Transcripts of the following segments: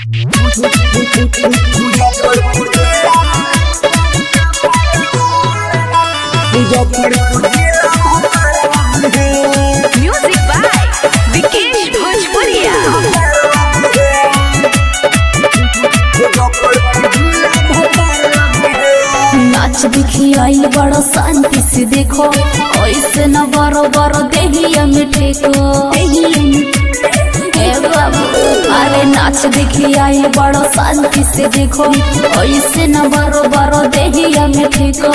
Music by Vikesh Bhojpuria. नाच दिखी आइल बड़ा शांति से देखो ऐसे न बरो बरो देहिया में टेको ए बाबू अरे नाच दिखी आइल बड़ा शांति से देखो ऐसे न बरो बरो देहिया में टेको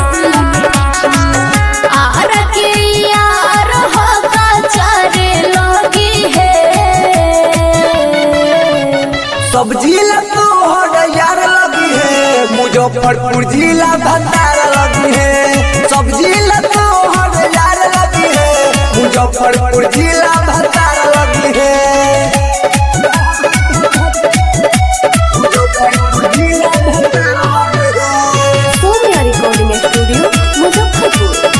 आर के यार हो का चारे लगी है सब्जी ला तोहर यार लगी है मुजफ्फरपुर जिला भंडार लगी है सब्जी ला तोहर यार लगी है मुजफ्फरपुर जिला भंडार लगी है मुजफ्फरपुर जिला भंडार लगी है। Soumya Recording Studio, Muzaffarpur.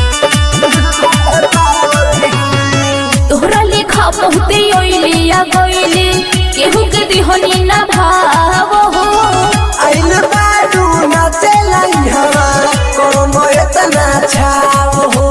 तोहरा लेखा बहुते ओइली आ गइली केहू के दिहनी ना भाव हो आइल बाडू नाचे लाई हवा कोनो एतना छाव हो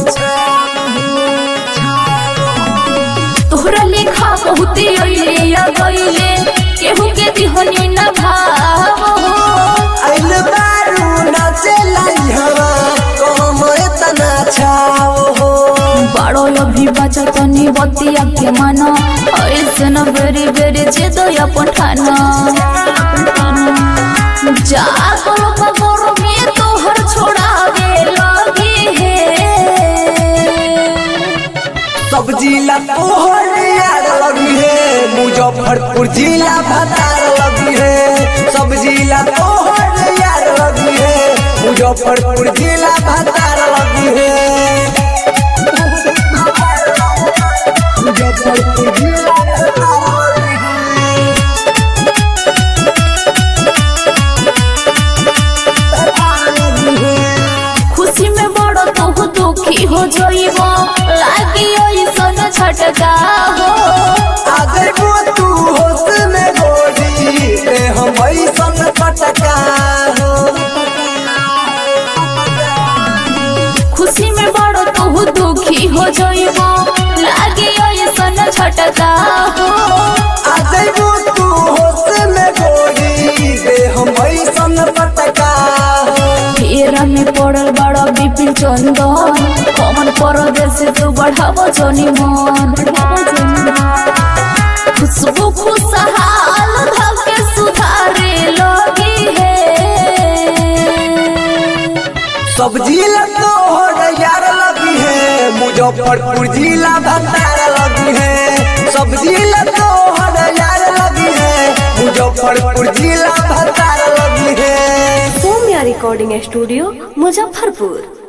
तोहरा लेखा बहुते ओइली आ गइली केहू के दिहनी ना भाव हो आइल बाडू नाचे लाई हवा कोनो एतना छाव हो बड़ो अभी बचा तनी बतिया के मानो ऐसे न बेरे बेरे जे दया पठाना जा करो बगोर में तोहर छोड़ावे लगी है सब जिला तोहर यार लगी है मुजफ्फरपुर जिला भतार लगी है सब जिला तोहर यार लगी है मुजफ्फरपुर जिला भतार लगी है मुजफ्फरपुर जिला भतार लगी है खुशी में बड़ो तू दुखी हो जाइबो लागी ऐसन छटका हो अगर वो तू होश में गोरी ते हम ऐसन पटका हो खुशी में बड़ो तू दुखी हो जाइबो लागी ऐसन छटका हो अगर वो तू होश में गोरी ते हम ऐसन पटका हो फेरा में पड़ल बड़ा विपिन चंदन कमन परदेश तू बढ़ावो जनी मन खुशबू खुशहाल धके सुधारे लगी है सब जिला तोहर यार लगी है मुजफ्फरपुर जिला भंडार लगी है सब जिला तोहर यार लगी है मुजफ्फरपुर जिला भंडार लगी है Soumya Recording Studio, Muzaffarpur.